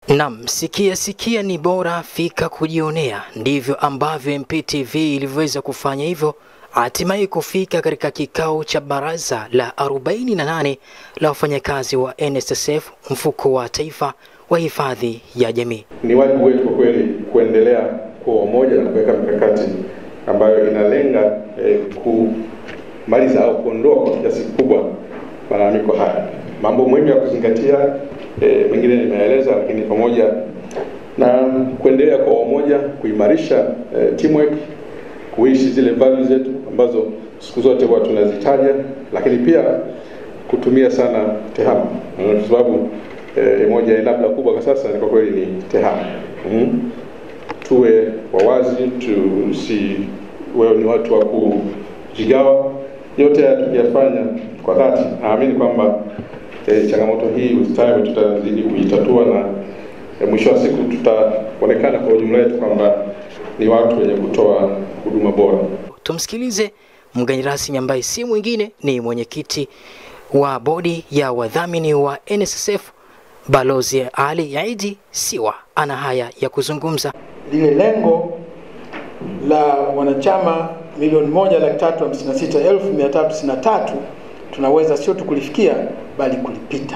Nam, sikia sikia ni bora fika kujionea. Ndivyo ambavyo MPTV ilivyoweza kufanya hivyo, hatimaye kufika katika kikao cha baraza la 48 la wafanyakazi wa NSSF, mfuko wa taifa wa hifadhi ya jamii. Ni wajibu wetu kwa kweli kuendelea kuwa umoja na kuweka mikakati ambayo inalenga eh, kumaliza au kuondoa kwa kiasi kikubwa malalamiko haya. Mambo muhimu ya kuzingatia eh, mengine nimeeleza, lakini pamoja na kuendelea kwa umoja, kuimarisha eh, teamwork, kuishi zile values zetu ambazo siku zote huwa tunazitaja, lakini pia kutumia sana tehama kwa sababu eh, moja ya labda kubwa kwa sasa ni kwa kweli ni tehama mm. Tuwe wawazi, tusi wewe ni watu wa kujigawa. Yote haya tukiyafanya kwa dhati, naamini kwamba eh, changamoto hii ustawi tutazidi kuitatua na eh, mwisho wa siku tutaonekana kwa ujumla wetu kwamba ni watu wenye kutoa huduma bora. Tumsikilize mgeni rasmi ambaye si mwingine ni mwenyekiti wa bodi ya wadhamini wa NSSF Balozi Ali Aidi Siwa ana haya ya kuzungumza. lile lengo la wanachama milioni moja laki tatu hamsini na sita elfu mia tatu tisini na tatu tunaweza sio tu kulifikia bali kulipita,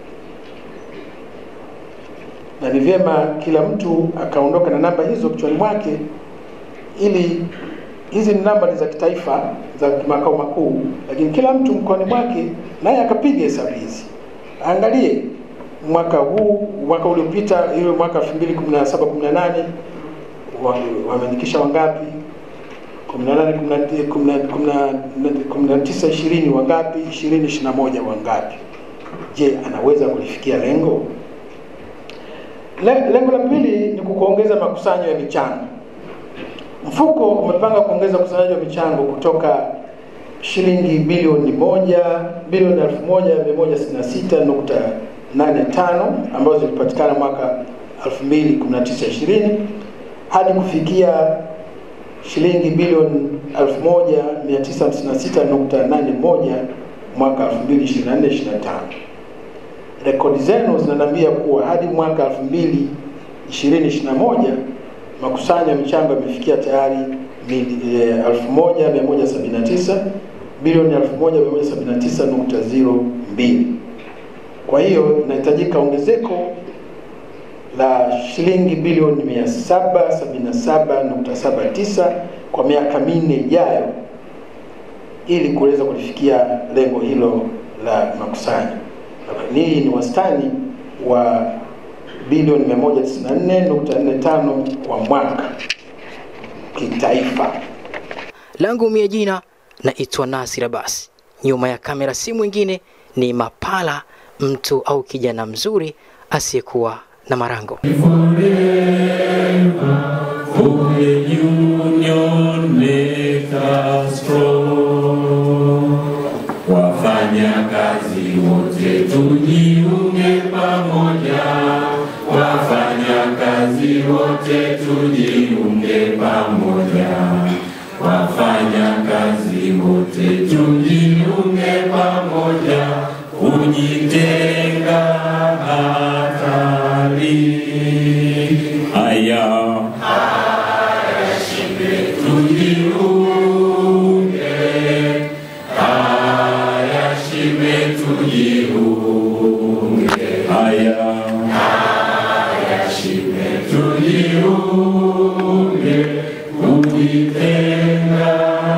na ni vyema kila mtu akaondoka na namba hizo kichwani mwake, ili hizi ni namba ni za kitaifa za makao makuu, lakini kila mtu mkoani mwake naye akapiga hesabu hizi, angalie mwaka huu, mwaka uliopita, hiyo mwaka 2017 18 wameandikisha wangapi? 18 19 20 wangapi? 20 21 wangapi? Je, anaweza kulifikia lengo? Le- Lengo la pili ni kuongeza makusanyo ya michango. Mfuko umepanga kuongeza ukusanyaji wa michango kutoka shilingi bilioni moja bilioni elfu moja mia moja sitini na sita nukta nane tano ambazo zilipatikana mwaka 2019 20 hadi kufikia shilingi bilioni 1956.81 mwaka 2024 25. Rekodi zenu zinaniambia kuwa hadi mwaka 2020-21 makusanyo ya michango yamefikia tayari mili- eh, 1179 bilioni 1179.02. Kwa hiyo inahitajika ongezeko la shilingi bilioni 777.79 kwa miaka minne ijayo ili kuweza kulifikia lengo hilo la makusanyo. Hii ni wastani wa bilioni 194.45 kwa mwaka kitaifa. Langu mie jina naitwa Nasir Abbas, nyuma ya kamera si mwingine ni Mapala, mtu au kijana mzuri asiyekuwa na marango. For the union make us strong. Wafanya kazi wote tujiunge pamoja. Wafanya kazi wote tujiunge pamoja. Wafanya kazi wote tujiunge pamoja. Kujitenga hatari. Haya. tujiunge, haya shime tujiunge, haya haya shime tujiunge, kujitenga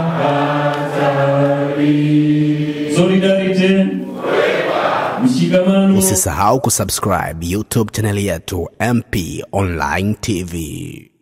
hatari. Solidarity, mshikamano Usisahau kusubscribe YouTube chaneli yetu MP Online TV.